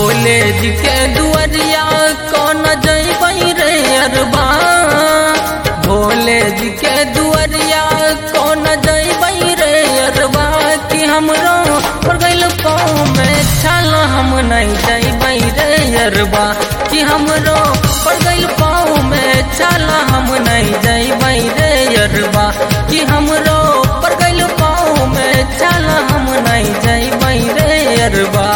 भोले जी के दुआरिया कौन जैबै रे अरबा भोले जी के दुआरिया कौन जैबै रे अरबा कि हमरो पर गइल पाँव में छाल हम नहीं जैबै रे अरबा कि हमरो पर गइल पाँव में छाल हम नहीं जैबै रे अरबा कि हमरो पर गइल पाँव में छाल हम नहीं जैबै रे अरबा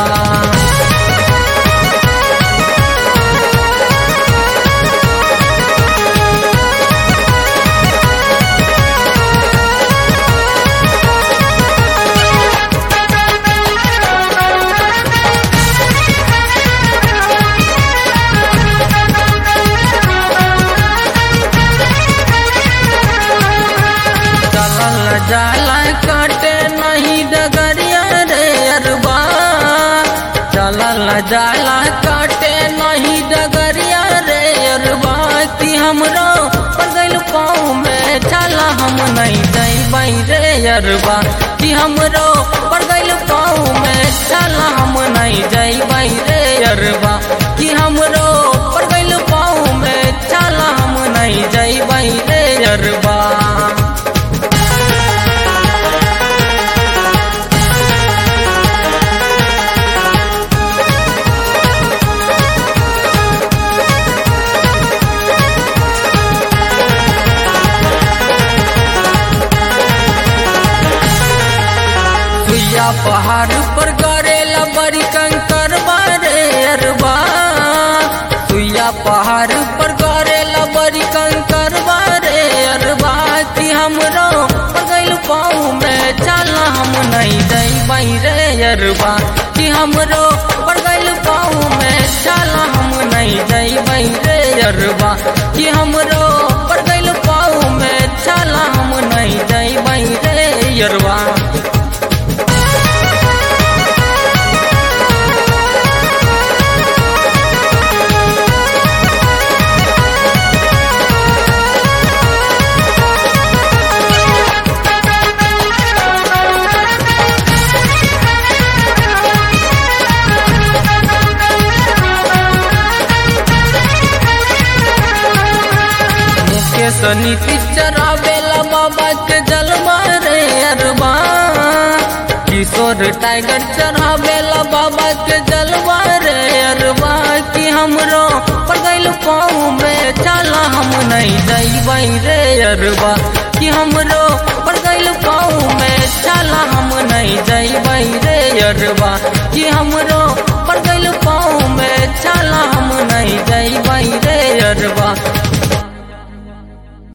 चलल जाला काटे नहीं डगरिया रे अरबा चलल जाला काटे नहीं डगरिया रे अरबा कि हमरो पर गइल पाँव में छाला हम नहीं जैबै रे अरबा कि हमरो पर गइल पाँव में छाला हम नहीं जैबै रे अरबा कि हमरो पर गइल पाँव में छाला हम नहीं जैबै रे अरबा सुइया पहाड़ पर करेला बड़ी कंकर बारे अरबा सुइया पहाड़ पर करेला बड़ी कंकर बारे अरबा कि हमरो पर गइल पाँव में चला हम नहीं जैबै रे अरबा कि हमरो पर गइल पाँव में चला हम नहीं जैबै रे अरबा कि हमरो पर गइल पाँव में चला हम नहीं जैबै रे अरबा मुकेश नीति चरावेला बाबा के जलवा रे अरबा किशोर टाइगर चढ़ावेला बाबा के जलवा रे अरबा कि हमरो पर गइल पाँव में चला हम नहीं जैबै रे अरबा कि हमरो पर गइल पाँव में चला हम नहीं जैबै रे अरबा कि हमरो